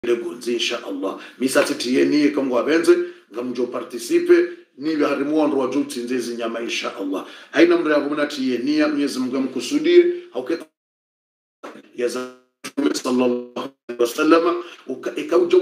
legonzi insha allah misati tiyeni kamwe abenze ngamjo participe niwe harimuondo wa juu tinzezi nyama insha allah haina mra yabuna tiyenia mwenyezi mungu amkusudie hauketa ya za Mtume sallallahu alaihi wasallam uka- ikauja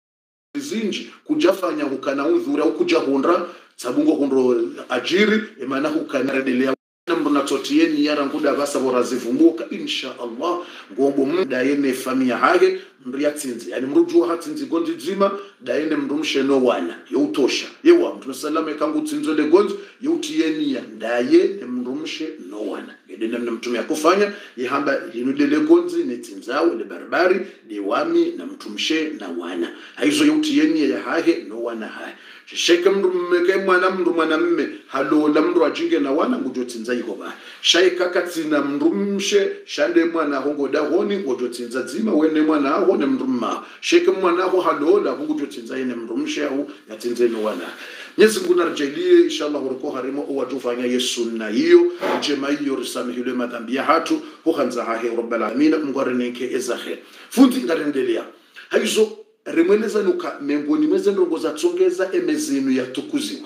zinji kujafanya hukana udhura au kuja hundra sabungo hundro ajiri emana hukana redelea namro natotieni yara nguda basa borazivumbuka insha allah ngombo muda yene famia hage mria tsinzi yani mruju hatsinzi gondi dzima da yene mrumshe no wana youtosha yewa mtume salama kangu tsinzo le gonzo youtieni ya ndaye ne mrumshe no wana yede namna mtume akufanya yihamba yinudele gonzi ne tsinzawe le barbari de wami na mtumshe na wana haizo youtieni ya hage no wana hage sheke mndu mmeke mwana mndu mwanamme halola mndu ajinge na wana ngujo tsinza iko ba shaika katsina mndu mshe shande mwana hongo da honi ngojo tsinza dzima wene mwana aho ne mndu mma sheke mwana aho halola ngujo tsinza ine mndu mshe au yatsinze no wana Mwenyezi Mungu narjalie inshallah uriko harimo uwatufanya yesu na hiyo njema hiyo risamihile madhambi ya hatu huhanza hahe rabbal alamin Mungu areneke ezahe fundi ngarendelea haizo rimweleza nuka miongoni mweze ndongo za tsongeza emezinu yatukuziwa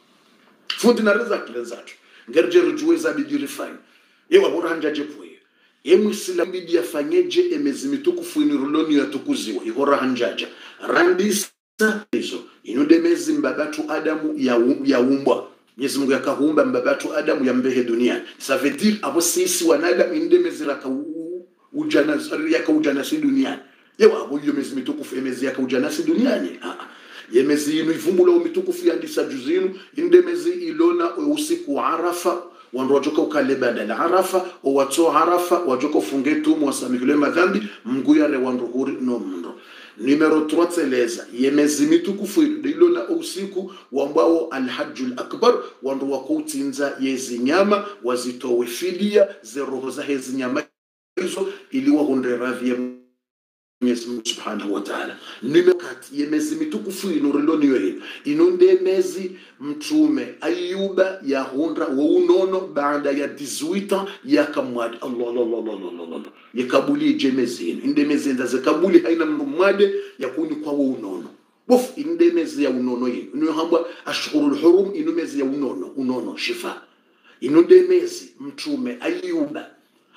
fundi nareza kilenzatu ngerje rujuweza bidi refine yewa bora hanjaje puye emwisila bidi yafanyeje emezi mitukufu iniruloni yatukuziwa ihora hanjaja randisa hizo inude mezi mbabatu adamu ya- yaumbwa Mwenyezi Mungu yakaumba mbabatu adamu yambehe duniani ça veut dire abo sisi wanadamu inde mezi raka ujana yakaujanasi duniani yewa abo iyo mezi mitukufu emezi yakaujanasi duniani ah, ah. yemezi inu ivumbula umitukufu yandisa juzinu inde mezi ilona usiku wa arafa wandu wajoka ukale badala arafa owatso arafa wajoka ufunge tumu wasamikile madhambi mguyare wandu huri no mndo numero 3 tseleza yemezi mitukufu ilona usiku wambao alhajjul akbar wandu wakoutsinza yezi nyama wazitowe fidia zeroho za hezi nyama hizo ili wahunde radhi ya Mwenyezi Mungu Subhanahu wa Ta'ala. Nimekati yemezi mitukufu inuriloni yoyino inunde mezi mtume Ayuba yahundra wa unono baada ya 18 yakamwadi Allah Allah Allah Allah Allah Allah yakabuli jemezi ino inde mezi nda zakabuli haina mndu mwade yakuni kwa wa unono bof inde mezi ya unono yino ino hamba ashhurul hurum ino mezi ya unono unono shifa inunde mezi mtume Ayuba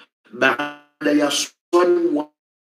baada ya swali wa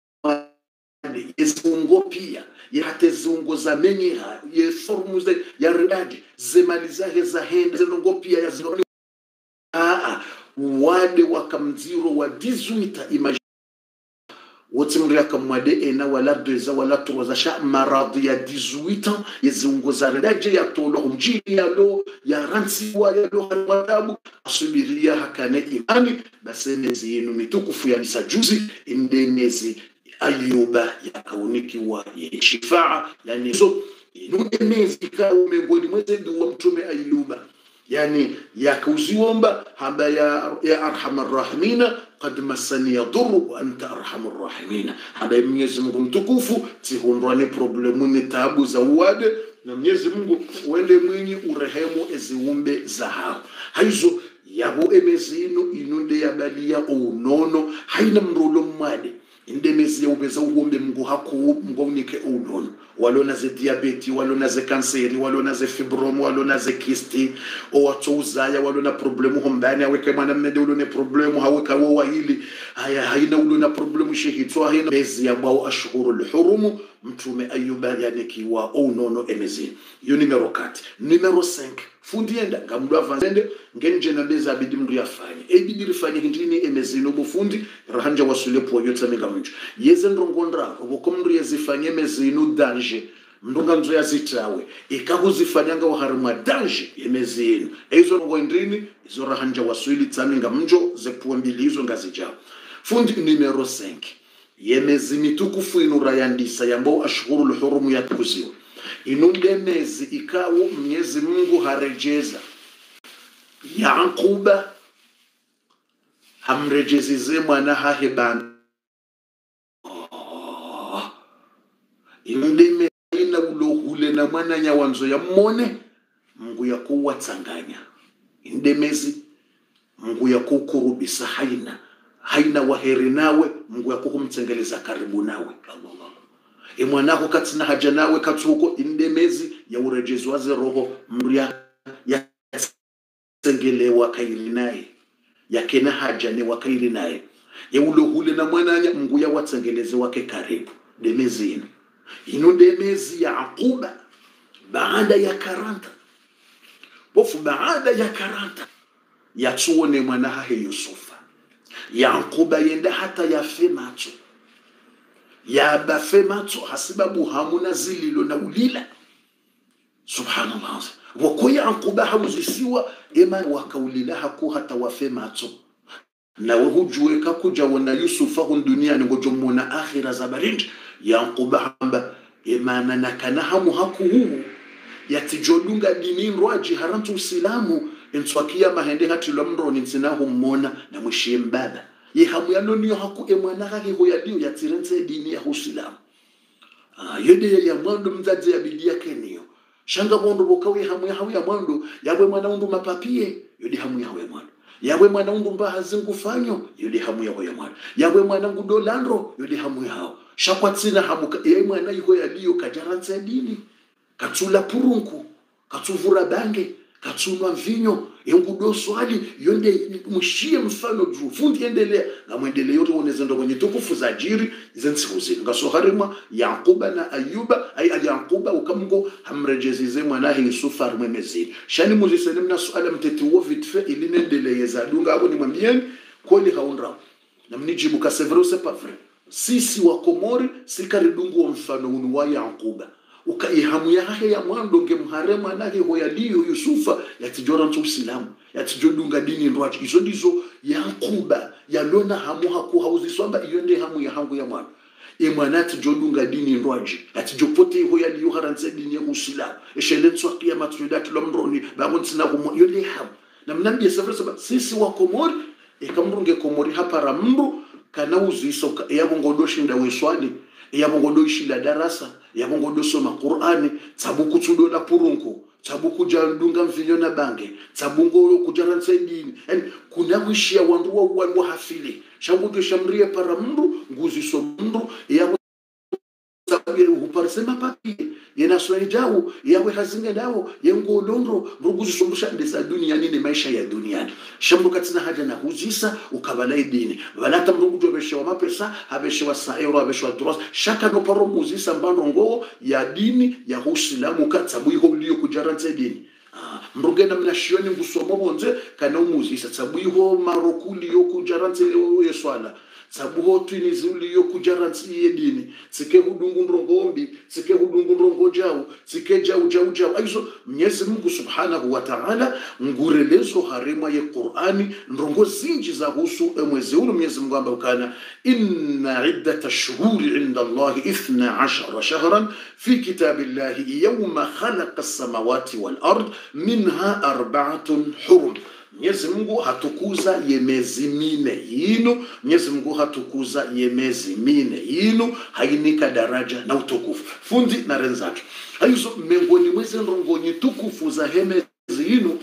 yezungo pia yate zungo za menyeha ye formu ze ya ridaji zemali zahe za hende zenongo pia ya zinoni aa wade wakamziro wa 18 imaj wote mri akamwade ena wala dweza wala troza sha maradhi ya 18 ans yezungo za ridaji ya tolo humjili ya lo ya ransi wa ya lo wadabu asubiria hakane imani basemezi yenu mitukufu ya misajuzi indemezi ayuba yakaunikiwa ye shifaa yani hizo inuemezi ikawa miongoni mwezedu wa mtume ayuba yani yakauziomba hamba ya, ya arhamar rahimina qad massani yadhuru wa anta arhamur rahimina hamba ya mwenyezi mungu mtukufu tihundwane problemu ni taabu za uwade na mwenyezi mungu uende mwinyi urehemu eziumbe za hao haizo yabo emezinu inunde yabalia ounono haina mrulo mmade indemezi yaubeza uhombe mngu haku mngonike unono walona ze diabeti walona ze kanseri walona ze fibrom walona ze kisti owatso uzaya walona problemu hombani aweke mwana mmede ulone problemu haweka wo wahili haya haina ulona problemu shehitso haina mezi ya bwao ashhuru lhurumu mtume ayuba yanikiwa unono emezini iyo numero 4 numero 5 fundienda ngamndu avanzende ngenje na beza abidi mndu yafanye ebidi rifanye hindini emezini ubufundi rahanja wasule po yotsa minga mnju yeze ndongondra ubuko mndu yezifanye emezini danje mndunga nzo yazitawe ikakuzifanyanga uharimwa danje emezini eizo ngo ndini izo rahanja wasuli tsaminga mnjo zepuwa mbili izo ngazijao fundi numero 5 yemezi mitukufu inurayandisa yambao ashhuru lhurumu yatukuziwa inunde mezi ikawo mwenyezi mungu harejeza yaquba hamrejezize mwana hahe bana Oh. inunde mezi ina ulohule na mwana nyawanzo ya mmone mungu yakuwatsanganya indemezi mungu yakukurubisa haina haina waheri nawe mungu yakukumtsengeleza karibu nawe Allah, Allah. imwanako katsina haja nawe katsuko indemezi ya urejezi waze roho mria ya sengelewa kairi naye yakena haja ne wakairi naye yeulohule na mwananya mnguya watsengeleze wake karibu demezi ino ino demezi ya akuba baada ya karanta bofu baada ya karanta yatsuone mwanahahe yusufa yankuba yenda hata yafe macho yabafe macho hasibabu hamuna zililo na ulila subhanallah wako yankuba hauzisiwa ema wakaulila haku hata wafe macho nawe hujueka kuja wona yusufa hun duniani ngojomona akhira za barindi yankuba hamba emana nakana hamu haku huu yatijodunga dini rwaji harantu usilamu enswakia mahende hatilwa mroni nsinahu mmona na mwishie mbaba ye hamu yano niyo haku emwana kake hoyaliyo yatirense dini ya usilamu ah, yede ya mwando mzazi ya bidi yake niyo shanga mwondo bokawe hamu ya hamu ya mwando yawe mwana undu mapapie yodi hamu ya hawe mwando yawe mwana undu mbaha zingufanyo yodi hamu ya hoya mwando yawe mwana ngudo landro yodi hamu ya hao shakwatsina hamu ka- ye mwana iho yaliyo kajaranse dini katsula purunku katsuvura bange katsunwa mvinyo yengudo swali yonde mushie mfano juu fundi endelea ngamwendelea yote onezendo kwenye tukufu za jiri zensiku zinu ngasoharimwa yakuba na ayuba ay yakuba ukamgo hamrejezize mwanahe yusufa arimwe mezini shani muzisene mna suala mteti wo vitfe ilinendeleye za dunga abo ni mwambieni kweli haunra na mnijibu kasevero c'est pas vrai sisi wa komori sikaridungu wa mfano unu wa yakuba ukaihamu yahe ya mwando nge mhare mwanahe hoyaliyo yusufa yatijora ntu usilamu yatijodunga dini ndwachi izo ndizo yankuba yalona hamu haku hauziswamba iyo ndi hamu ya hangu ya mwana e mwana atijodunga dini ndwaji atijopote iho yaliyo haranse dini ya usilamu eshele ntswakia matsuda tilo mroni bagontsina kumo iyo ndi hamu na mnambia safari saba sisi wa komori ekamrunge komori hapara mndu kana uziso yabo ngodoshinda weswali yabo ngodoishila darasa yabo ngodosoma qur'ani tsabu kutsudola purunku tsabu kujandunga mvinyo na bange tsabu ngo kujaransa dini yani kuna wishia wandu wa wa wa hafili shangu shamrie para mndu nguziso mndu yabo huparsema papi yena swali jawo yawe hazinga dawo yengo londro mrugu zisumbusha ndesa duniani ni maisha ya duniani shambu katina haja na huzisa ukabalai dini balata mrugu jo beshewa mapesa habeshewa sa euro habeshewa dross shaka no paro muzisa mbando ngo ya dini ya uislamu katsabu iho liyo kujarantse dini Ah, mrugena mna shioni ngusomo bonze kana umuzisa tsabu iho marokuli yo kujarantse yeswala tsabuho twinizi uliyo kujarantsi yedini tsike hudungu ndrongombi tsike hudungu ndrongo jau tsike jau jau jau aizo mnyezi mungu subhanahu wa ta'ala ngurelezo harima ye qur'ani ndrongo zinji za husu mwezi ulu mnyezi mungu amba ukana inna iddata shuhuri inda allahi ithna ashara shahran fi kitabillahi yawma khalaqa as-samawati wal ard minha arba'atun hurum Mwenyezi Mungu hatukuza ye miezi mine yinu, Mwenyezi Mungu hatukuza ye miezi mine yinu, hainika daraja na utukufu fundi na renzake haizo miongoni mwezi ndongonyi tukufu za hemezi yinu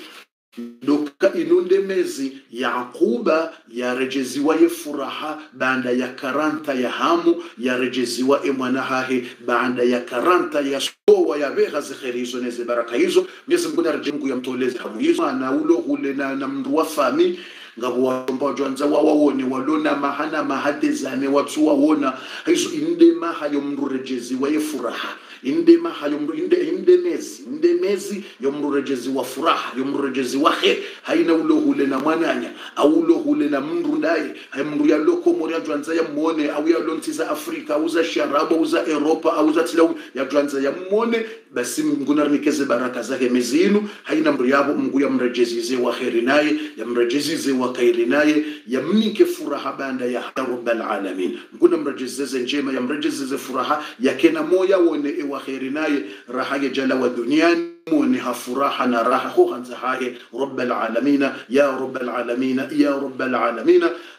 doka inunde mezi yakuba yarejeziwa ye furaha baada ya karanta ya hamu yarejeziwa e mwanahahe baada ya karanta ya sowa ya beha zikheri hizo neze baraka hizo mwenyezi mungu nareje mungu yamtoleze hamu hizo na ulo hule na, na mndu wa fami ngabo wamba jwanza wawawone walona mahana mahadezane watsu wawona hizo inde mahayo mndu rejeziwa ye furaha indema hayomru inde indemezi indemezi yomrurejezi wa furaha yomrurejezi wa khe haina ulohule na mwananya au ulohule na mndu ndaye hay mndu yalokomori yajwanza yammone au yalontiza afrika au za sharabu au za europa au za tilau yajwanza yammone basi ngunarnikeze baraka zake mezinu haina mndu yabo mngu yamrejezize wa kheri naye yamrejezize wa kairi naye yamnike furaha banda ya rabbal alamin nguna mrejezeze njema yamrejezeze furaha yakena moya wone e wa kheri naye raha ya jala wa duniani مونها فراحنا راحة خوخا زهاهي رب العالمين يا رب العالمين يا رب العالمين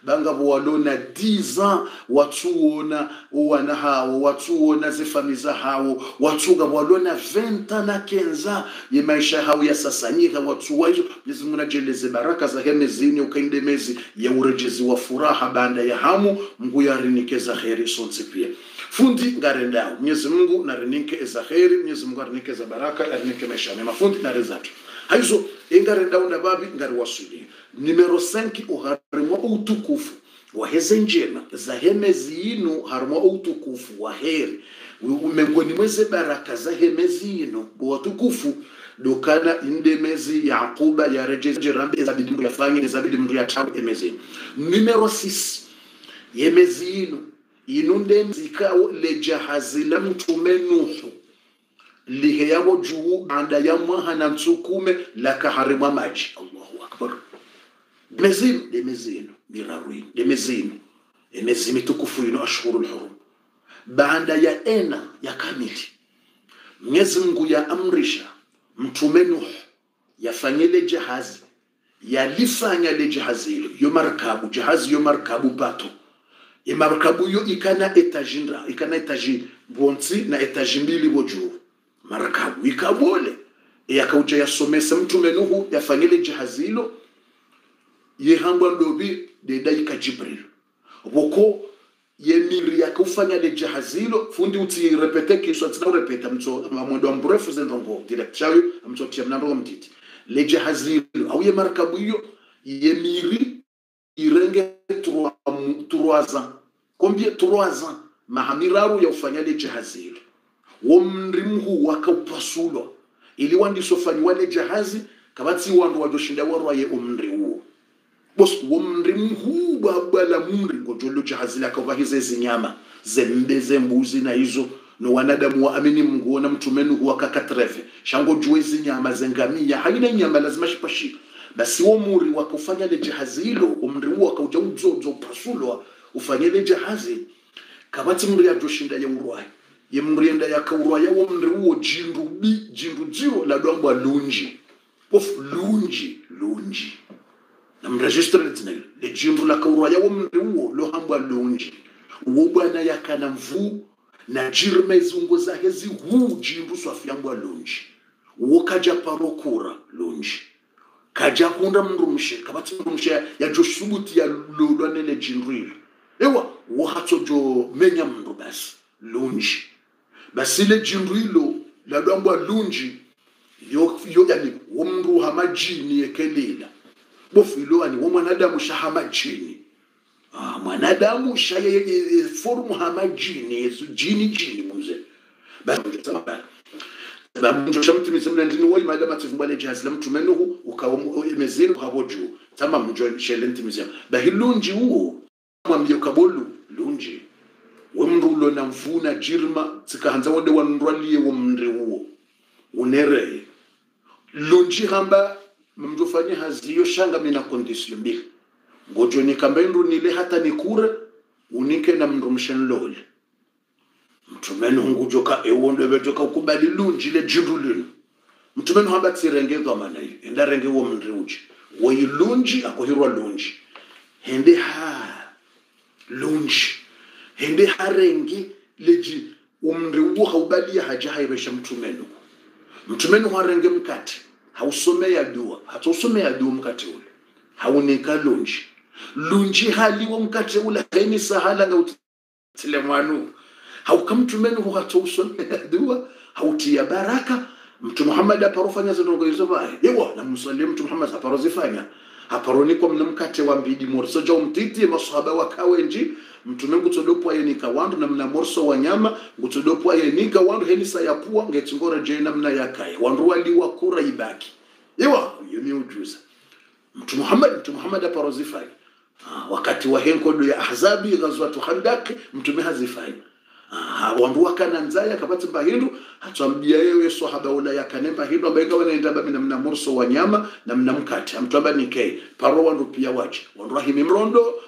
bangavo walona diza watsuona wana hawo watsuona zifamiza hawo watsuga walona venta na kenza ye maisha hawo yasasanyika watsuwa hizo Mwenyezi Mungu najeleze baraka za hemezini ukainde mezi ya urejezi wa furaha baada ya hamu Mungu yarinikeza kheri sonse pia fundi ngarendao Mwenyezi Mungu narinike eza kheri Mwenyezi Mungu arinike za baraka arinike maisha mema fundi na rezatu haizo ingarendao na babi ngari wasuli numero 5 uharimwa utukufu wa heze njema za hemezi inu harimo utukufu wa heri miongoni mweze baraka za hemezi inu watukufu dokana indemezi yaquba yarejejerambe zabidi mndu yafanye zabidi mndu yatabu emezi numero 6 yemezi inu inu ndemzikawo lejahazi la mtume nuhu lihe yabo juu anda ya mwaha mtsukume lakaharimwa maji allahu akbar demezinu demezinu miraruinu demezinu emezi mitukufu ino ashhuru lhurum baada ya ena ya kamili mwenyezi mungu ya amrisha mtume nuh yafanyile jahazi yalifanya le jahazi hilo yo markabu jahazi yo markabu bato ye markabu yo ikana etaji nda ikana etaji bonsi na etaji mbili bo juu markabu ikabole yakauja yasomesa mtume nuhu yafanyile jahazi hilo yehambwa ndobi dedaika jibril boko yemiri yakufanya le jahazi hilo fundi uti repete kiswa tina urepeta mto mwendo wa mrefu zendongo direct chayo mto tia mnando mtiti le jahazi hilo au ye markabu hiyo yemiri irenge trois trois ans combien trois ans mahamiraru ya ufanya le jahazi hilo wo mrimhu wakaupasulo ili wandisofanywa le jahazi kabatsi wandu wajoshinda warwaye umri huo bos womri mhubwa bwala mumri ngojolo jahazi lakava hizo zinyama zembe zembuzi na hizo no wanadamu waamini Mungu na mtume Nuhu wakakatrefe shango jue zinyama zengamia haina nyama lazima shipashi basi wo muri wakufanya le jahazi hilo umri huo akauja uzozo pasulwa ufanye le jahazi kabati mri ya joshinda ya urwai ye mri enda ya kaurwai wo mri huo jindu bi jindu jiro la dwambwa lunji of lunji lunji namregistre tinel le jimbu la kaurwa ya womri uwo lo hambwa lunji uwo bwana yakana mvu na jirme zungo zake zihu jimbu swafyambwa lunji uwo kaja parokura lunji kaja kunda mndu mshe kabati mndu mshe ya joshubuti ya lulwa nele jinril ewa uwo hatso jo menya mndu basi lunji basi le jinrilo la dwambwa lunji yo yo yani womndu hamajini yekelela bofiloani wo mwanadamu shahama jini ah, mwanadamu shaye forumu hama jini yesu jini jini muze bamjosha mtume semna ndini woi madama tifumbale jahazi la mtume nuhu ukawo emezini ukabo juu tama mjo shele ntimizia bahilunji uo mwambie ukabolu lunji wemndulo na mfuna jirma tsikahanza wode wanrwalie wo mndre uo unereye lunji hamba mndufanye haziyo shanga mina kondisio mbili ngojo nikambendu nile hata nikure unike na mndu mshenlole mtumenu ngujoka ewondo bejoka ukubali lunji le jindu lino mtumenu hamba tsirenge gamana hiyo enda renge wo mndri uji wo lunji akohirwa lunji hende ha lunji hende harengi leji umndri uwo haubali haja hairesha mtumenu mtumenu harenge mkati hausomea dua hatausomea dua mkate ule haunika lunji lunji haliwo mkate ule haini sahala nga utile mwanu haukamtumenu hatausomea dua hautia baraka mtu muhammad aparofanya zindongo hizo bae yewa na msalie mtu muhammad aparozifanya aparonikwa mna mkate wa mbidi morso ja umtiti masahaba wakawenji mtume ngutodopwa yenika wandu na mna morso wa nyama ngutodopwa yenika wandu henisa ya pua ngetsingora je namna yakaya wandu waliwa kura ibaki yewa yumi ujuza mtu Muhammad mtu Muhammad aparozifanya ah, wakati wa henkodo ya ahzabi ghazwatu khandak mtume hazifanya Ah, wandu wakana nzaya kapati mbahindu hatwambia yewe sahaba ula yakane mbahindu ambaye kawa naenda babi na mna morso wa nyama na mna mkate amtwamba nikei paro wandu pia wache wandu rahimi mrondo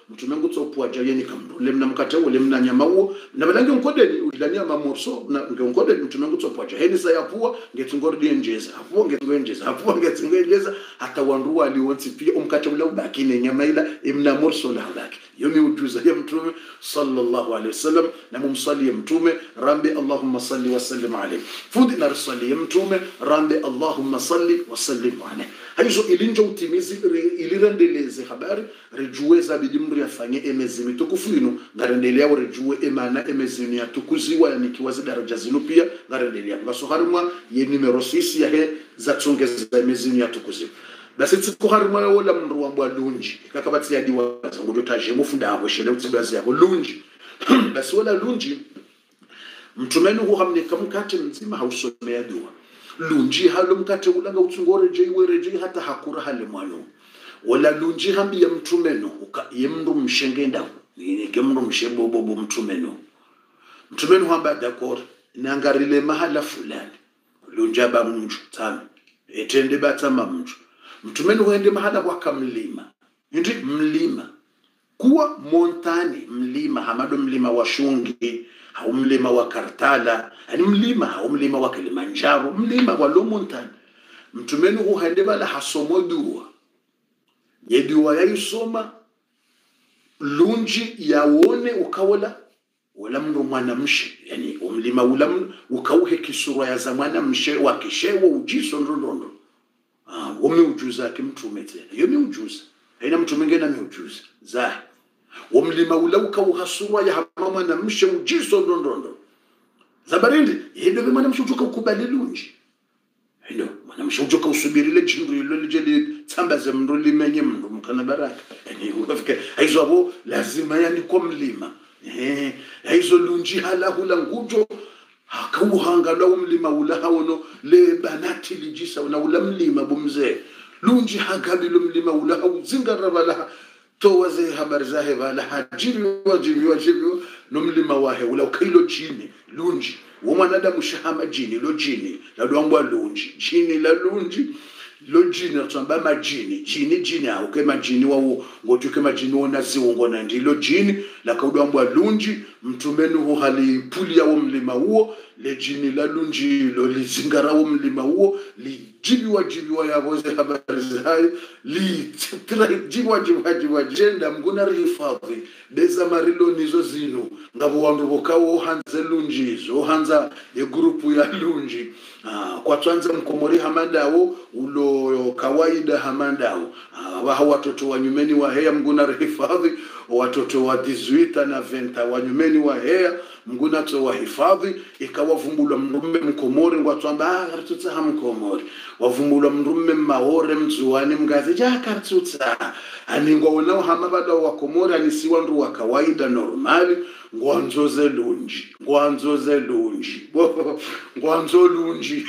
mtume ngutsopua jayeni kamndu lemna mkate uo lemna nyama uo na balange nkodeni ulania mamorso na ngonkodeni mtume ngutsopua jayeni sayapua ngetsingordi enjeza apua ngetsingoenjeza apua ngetsingoenjeza hata wandu waliwonsi pia umkate ula ubaki ne nyama ila imna morso la ubaki yomi ujuza ya mtume sallallahu alaihi wasallam na mumsali ya mtume rambe allahumma salli wa sallim alayhi fudi na risali ya mtume rambe allahumma salli wa sallim alayhi haizo ilinjo utimizi ilirendeleze habari rejue zabidi mndu yafanye emezi mitukufu inu ngarendelea rejue emana emezini yatukuziwa yanikiwazi daraja zinu pia ngarendelea ngaso harimwa ye numero 6 yahe zatsongeza emezini yatukuziwa basi tsiko harimwa wola mndu wambwa lunji kakabatsi yadiwa zangu dotaje mufunda abo shele utsibazi yabo lunji basi wala lunji mtumeni huhamnika mkate mzima hausomea dua lunji halo mkate ulanga utsungore jei were jei hata hakura hale mwano wala lunji hambi ya mtumeno uka yemndu mshengenda ke mndu mshebobobo mtumeno mtumeno hamba dakor nangarile mahala fulani lunja ba mnju tano etende batama mnju mtumeno huende mahala wakamlima ndi mlima kuwa montani mlima hamado mlima wa shungi au mlima wa kartala yani mlima au mlima wa kilimanjaro mlima wa lomontani mtumeni huhende bala hasomo dua yedua yaisoma lunji yawone ukawala wala mndu mwanamshe yani umlima ula mndu ukauhe kisura ya za mwanamshe wakishewa ujiso ndondondo ah wome ujuza kimtume tena yomi ujuza haina mtu mwingine ameujuza zahi womlima ula ukauhasura ya hama mwanamshe ujiso ndondondo zabarindi yedo be mwanamshe utoka ukubali lunji ndo mwanamshe utoka usubirile jindu ilo lije litsambaze mndu limenye mndu mkana baraka yani ukafika aizo abo lazima yani kwa mlima eh aizo lunji hala hula ngujo hakauhanga la umlima ula hawono le banati lijisa una ula mlima bumzee lunji hagabilo mlima ula hauzinga bala towaze habari zahe bala hajiriwa jiriwa jiriwa no mlima wahe ula ukailo jini lunji wo mwanadamu shahama jini lo jini la dwangwa lunji jini la lunji lo jini atamba majini jini jini au ke majini wawo ngotu ke majini wona ziwongo na ndilo jini la kaudwambwa lunji mtumeni hu hali puli ya mlima huo le jini la lunji lo lizingara wo mlima huo lijibiwa jibiwa yavoze habari zayo litira jibiwa jibiwa jibiwa jenda mguna rihifadhi beza marilo nizo zinu ngabo wandu bokawo hanze lunji izo hanza ye grupu ya lunji ah, kwa twanza mkomori hamadawo ulo kawaida hamadawo ah, waha watoto wa nyumeni wa heya mguna rihifadhi watoto wa dizuita na venta wa nyumeni wa heya mguna to wa hifadhi ikawavumbulwa mrume mkomori ngwatwamba ah kartutsa ha mkomori wavumbulwa mrume mahore mzuwani mgazi ja kartutsa aningwa wonao hama bada wa komori anisiwa ndu wa kawaida normali ngwanzoze lunji ngwanzoze lunji ngwanzo lunji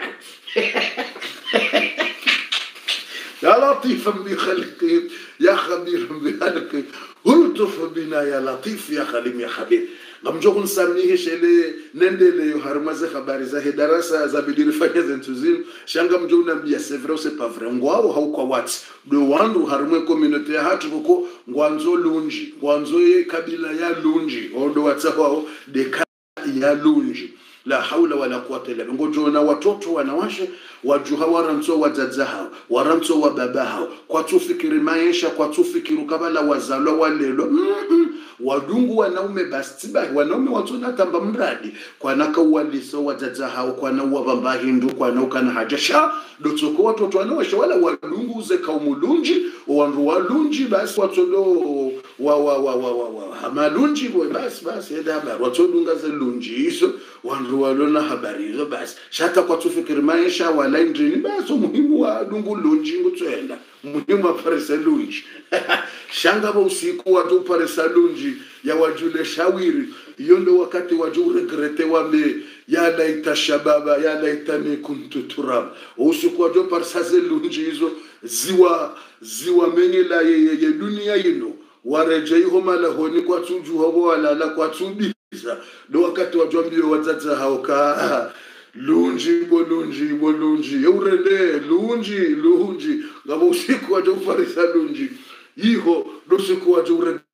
يا لطيفا بخلقه يا خبيرا بخلقه الطف بنا يا لطيف يا خليم يا خبير ngamjo kunsamnihe shele nendele yo harumaze habari za darasa za bidiri fanya zentu zinu shanga mjo unambia c'est vrai ou c'est pas vrai ngwao haukwa wati do wandu harumwe community ya hatu kuko ngwanzo lunji ngwanzo ye kabila ya lunji odo watsao de ya lunji la haula wala quwata illa billah ngojona watoto wanawashe wajuha waramtso wadzadza hao waramtso wa baba hao kwa tufikiri maisha kwa tufikiri kabala wazalwa walelo mm -mm. wadungu wanaume basi basi wanaume watona tamba mradi kwanaka uwaliso wadzadza hao kwana uwavamba hindu kwana ukana hajasha dotsoko watoto wanawashe wala wadungu uze kaumulunji wandu walunji basi watodo wa wa wa wa wa, wa. hamalunji boy basi basi eda habari watodunga ze lunji hizo wandu walona habari hizo basi shata kwa tufikiri maisha wala indrini basi umuhimu wa dungu lunji ngutswenda muhimu aparisa lunji shanga ba usiku watu parisa lunji ya wajule shawiri hiyo ndo wakati waju regrete wambe ya laita shababa ya laitani kuntu turab usiku waju parisa ze lunji hizo ziwa ziwa mengela ye, ye, ye dunia yino warejeiho malahoni kwatsujuhovo walala kwatsubiza ndo wakati wajwambio wadzadza hao ka lunji bo lunji bo lunji eurende lunji lunji ngabo usiku waje ufarisa lunji iho ndo siku waje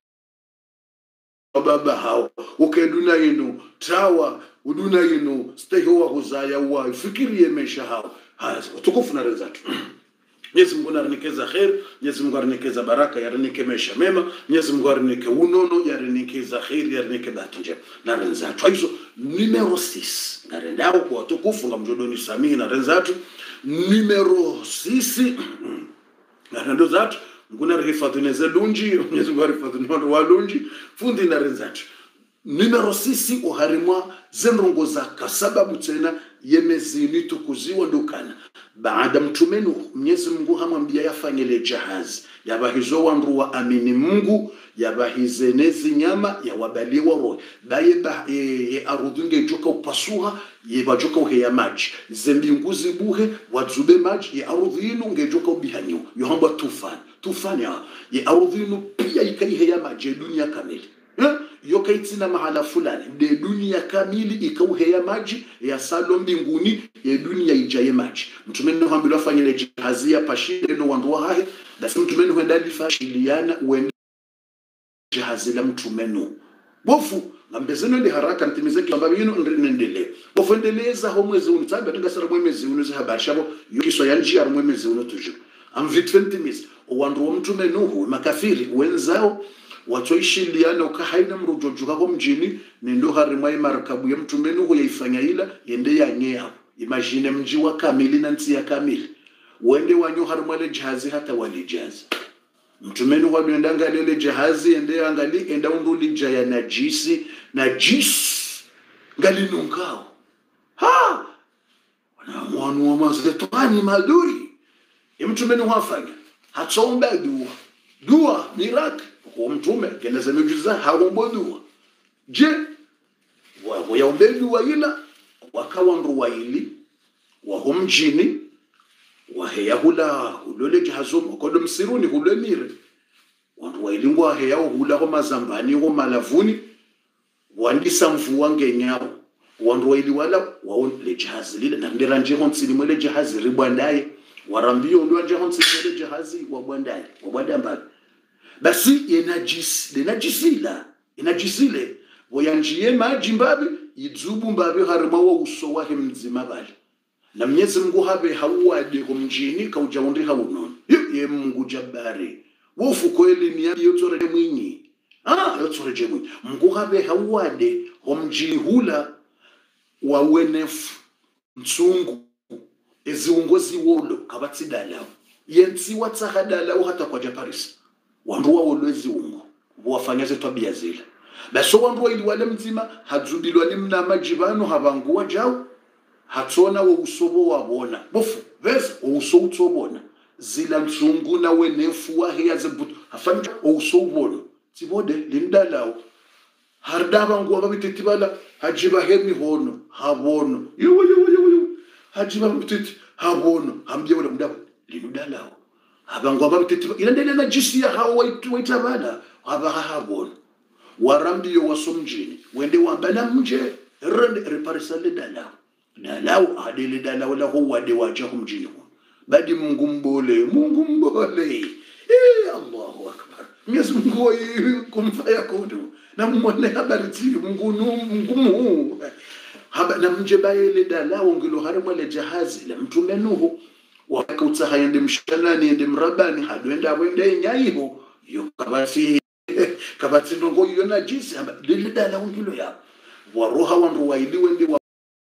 baba hao ukeduna inu tawa uduna inu stehiwa kuzaya wa fikirie maisha hao haya tukufu na rezatu Mwenyezi Mungu arinekeza kheri, Mwenyezi Mungu arinekeza baraka, yarinike maisha mema, Mwenyezi Mungu arinike unono, yarinikeza kheri, yarinike bahati njema. Na renzatu hizo numero 6 na rendao kwa watukufu nga mjodoni Samii na renzatu numero 6 na rendo zatu nguna rihifadhine ze lunji Mwenyezi Mungu arihifadhine wandu wa lunji fundi na renzatu numero sisi uharimwa zenrongo zaka sababu tena yemezini tukuziwa ndukana baada mtumenu mwenyezi mungu hamwambia yafanyele jahazi yabahizo wandu wa amini mungu yabahize nezi nyama yawabaliwa roho baye ba e, e arudhu ngejoka upasuha yebajoka uheya maji zembingu zibuhe wadzube maji ye arudhu inu ngejoka ubihanyiwa yohamba tufani tufani ha ye arudhu inu pia ikaiheya maji ye dunia kamili Eh? yokaitsina mahala fulani de dunia kamili ikauheya maji ya salo mbinguni ya dunia ijaye maji mtumeni hambilo afanyile jahazi ya pashile no wandu wahahe basi mtumeni huenda lifashiliana uende jahazi la mtumenu bofu ngambezeno ndi haraka ntimize kamba bino ndinendele bofu endeleza ho mwezi unu tsabe atinga sara mwezi unu za habari shabo yukiswa ya njia mwezi unu tuju am vit fentimiz wandu wa mtumenu hu makafiri wenzao watoishiliana ukahaina mrujojuka ko mjini nindo harimwa imarakabu ya mtumeni hu yaifanya ila yende yanyea imagine mji wa kamili na nsi ya kamili wende wanyo harimwa le jahazi hata walijaza mtumeni walienda ngalile jahazi ende angali enda undulija ya najisi najisi ngalinunkao ha wana mwanu wa mazetani maduri imtumeni wafanya hatsomba dua dua miracle kwa mtume keneza miujiza haombo dua je wayaombe dua ila wakawa nruwaili waho mjini waheya hula hulole jahazo kodo msiruni hule mire wandu wailingwa waheya hula ho mazambani ho malavuni wandisa mvua ngenyao wandu waili wala wao le jahazi lile na ndera nje ho nsili mwele jahazi ribwandaye warambio ndo nje ho nsili mwele jahazi wabwandaye wabwanda mbali basi yenajisi lenajisila inajisile voyanjiye maji mbabi idzubu mbabi harima wa uso wahe mzima bali na mnyezi mungu habe hauwadeko mjini kaujaundi haunono ye mungu jabari wofu kweli ni yabi yotoreje mwinyi ah yotoreje mwinyi mungu habe hauwade ho mjini hula wawenefu mtsungu eziungozi wolo kabatsidalawo yentsiwa tsahadalawo hata kwa japarisi wandu wawo lweziungo wafanya tabia zile baso wandu waili wale mzima hadzubilwa ni mna majibano habanguwa jao hatsona wo usobo wabona bofu veza wo uso utsobona zila mtsungu na wenefu wa heya zebutu hafanya wo uso ubona tibode lindalawo hardaba nguwa babititi bala hajiba hemi hono habono yiwo yiwo yiwo yiwo hajiba babititi habono hambye wala mdaba lindalawo abangu ababititi ilandele na jisi ya hao waitu waitabala abaha habona warambiyo wasomjini wende wambala mje rende reparisale dalawo dalawo adele dalawo la ho wade waja humjini ho badi mungu mbole mungu mbole eh allahu akbar Mwenyezi Mungu wa kumfaya kudu na mwone habari ti mungu nu mungu mu haba na mje baele dalawo ngilo harimo le jahazi la mtume nuhu wakautsa hayende mshanani ende mrabani hadwenda wende nyaiho yo kabati kabati ndongo yo najisi haba lile dala ungilo ya waroha wandu waili wende wa